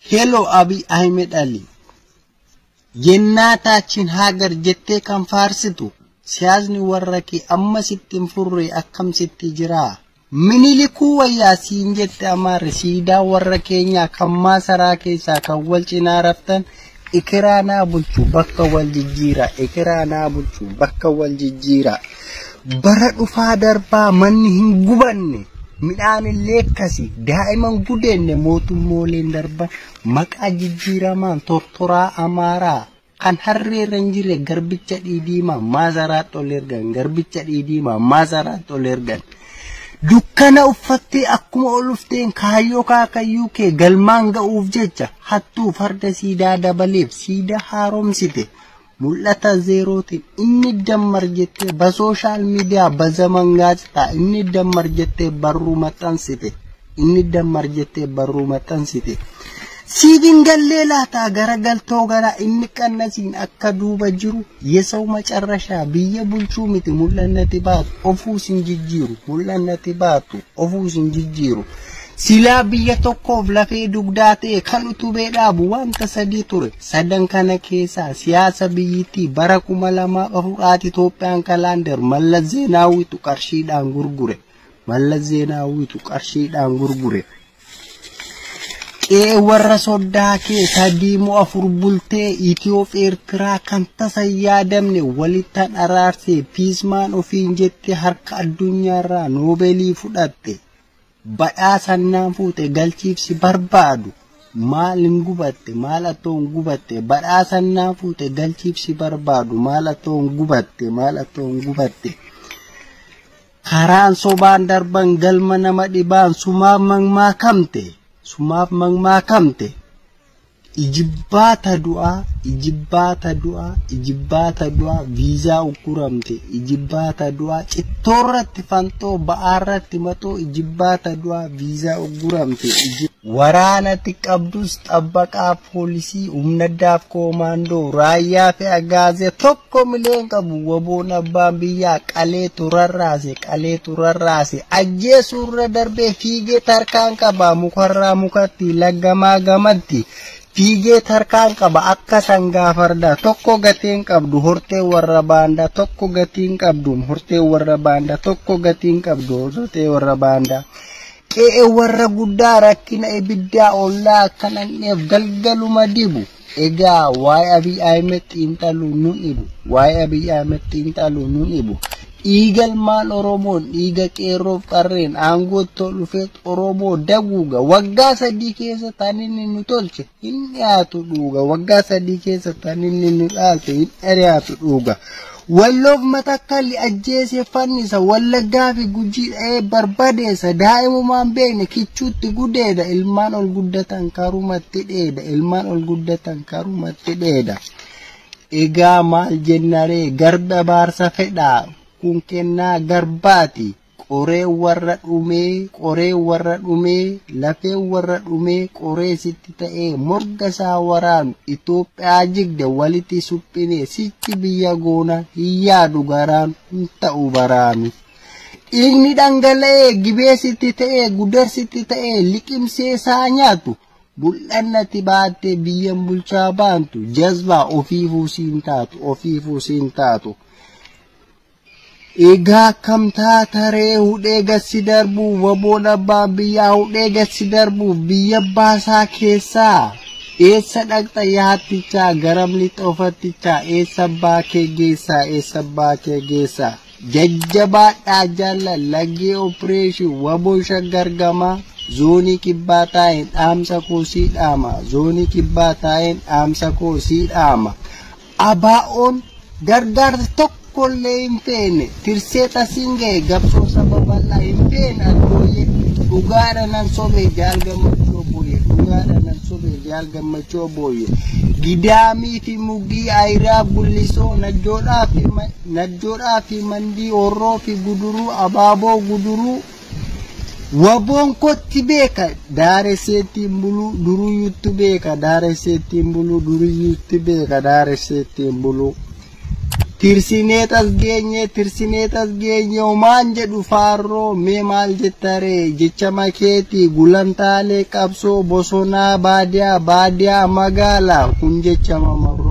Hello Abiy Ahmed Ali. Jennaataachiin hagar jettee kan faarsitu siyaasni warra kee amma sitti hin furre akkam sitti jira. Minilikuu wayyaa siin jette amaarri siidaa warra keenyaa kan maasaraa keessaa kan wal cinaa raftan ikiraa naa bulchu bakka wal jijjiira ikiraa naa bulchu bakka wal jijjiira. Bara dhufaa darbaa manni hin gubanne. midhaan illee akkasi daa'iman gudeenne mootummooleen darban maqaa jijjiiramaan tortoraa amaaraa kan harreerra hin jirre garbicha dhiidiimaa maasaraatti ol ergan garbicha dhiidiimaa maasaraatti ol ergan. Dukkana uffattee akkuma ol ufteen kaayyoo kaakayyuu kee galmaan ga'uuf jecha hattuu farda siidaa dabaleef siidaa haaromsite. mul'ata zeerootiin inni dammar jettee ba sooshaal miidiyaa ba zaman gaazexaa inni dammar jettee barruu maxxansite inni dammar jettee barruu maxxansite. Siidin gallee laataa garagaltoo gara inni qannasiin akka duuba jiru yesaw macarrashaa biyya bulchuu miti mul'annati baatu ofuu sin jijjiiru mul'annati baatu ofuu sin jijjiiru. silaa biyya tokkoof lafee dugdaa ta'e kan utubee dhaabu wanta sadii ture sadan kana keessaa siyaasa biyyittii bara kuma lamaa afuraati Itoophiyaan kalaandar mallas zeenaawwitu qarshiidhaan gurgure mallas zeenaawwitu qarshiidhaan gurgure. Qe'ee warra soddaa kee sadii moo afur bultee Itiyoop Eertiraa kan tasa yaadamne walittan araarsee piismaan ofiin jettee harka addunyaarraa noobeelii fudhatte. badhaasannaan fuute galchiifsi barbaadu maal hin gubatte maal atoo hin gubatte badhaasannaan fuute galchiifsi barbaadu maal atoo hin gubatte maal atoo hin gubatte. Karaan sobaan darban galma nama dhibaan sumaaf mamaakamte sumaaf mamaakamte ijibbaata du'aa ijibbaata du'aa ijibbaata du'aa viizaa ukkuramte ijibbaata du'aa cittoorratti fanxoo ba'aarratti maxoo ijibbaata du'aa viizaa ukkuramte waraanatti qabdus xabbaqaa poolisii humnaddaaf koomaandoo raayyaa fi agaazee tokko mileen qabu waboon abbaan biyyaa qalee turarraase qalee turarraase ajjeesuurra darbee fiigee tarkaan qaba mukarraa mukatti laggamaa gamatti. fiigee tarkaan qaba akka sangaa fardaa tokko gatiin qabdu hortee warra baandaa tokko gatiin qabdu hortee warra baandaa tokko gatiin qabdu hortee warra baandaa. Qe'ee warra guddaa rakkina ibiddaa ollaa akka dhandheef galgaluma dibu. Egaa waa'ee Abiy Ahmed xiinxaluu nun dhibu. Waa'ee Abiy Ahmed xiinxaluu nun dhibu. Dhiigalmaan Oromoon dhiiga qeerroof qarreen aangootti ol dhufeet Oromoo daguuga waggaa sadii keessa tan inni nu tolche hin dhiyaatu dhuuga waggaa sadii keessa tan inni nu dhaalte hin dhiyaatu dhuuga. Walloof matakkalli ajjeesee fannisa wallaggaa fi gujii dha'ee barbadeessa daa'imumaan beekne kichuutti gudeeda ilmaan ol guddatan karumatti dheeda ilmaan ol guddatan karumatti dheeda. Egaa maal jennaree garba baarsa fedhaa kun kennaa garbaati. Qoree warra dhumee, qoree warra dhumee, lafee warra dhumee, qoree sitti ta'ee morga isaa waraanu Itoophiyaa jigde walitti suphinee sichi biyya goona hin yaadu garaan hin ta'u baraanu. Dhiigni dhangala'ee gibee sitti ta'ee gudar sitti ta'ee liqimsee isaa nyaatu. Bul'annati baattee biyyan bulchaa baantu jazbaa ofiifuu siin taatu ofiifuu siin taatu. Egaa kam taataree hudhee gassi darbu waboon abbaan biyyaa hudhee gassi darbu biyya baasaa keessaa eessa dhaqxa yaattichaa garam lixa ofattichaa eessa baakee geessaa eessa baakee geessaa jajjabaadhaa jaallan laggee opereeshin waboon shaggargamaa zoonii kibbaa taa'een dhaamsa koo sii dhaama zoonii kibbaa taa'een dhaamsa koo sii dhaama abaa'oon gargaarsa tokko tokkollee hin feene tirsee tasiin ga'e gabsoo saba bal'aa hin feene addooyye dhugaadha nan sobe jaal gammachuu booye dhugaadha nan sobe jaal gammachuu booye gidaamii fi mugii ayiraa gullisoo najjoodhaa fi najjoodhaa fi mandii horroo fi guduruu abaaboo guduruu waboon kotti beeka daareseettiin buluu duruyyutti beeka daareseettiin buluu duruyyutti beeka daareseettiin buluu. Tirsineet as geenye tirsineet as geenye homaan jedhu faarroo mee maal jettaree jecha makeetii gulantaalee qabsoo bosonaa baadiyaa baadiyaa magaalaa kun jecha mamarroo.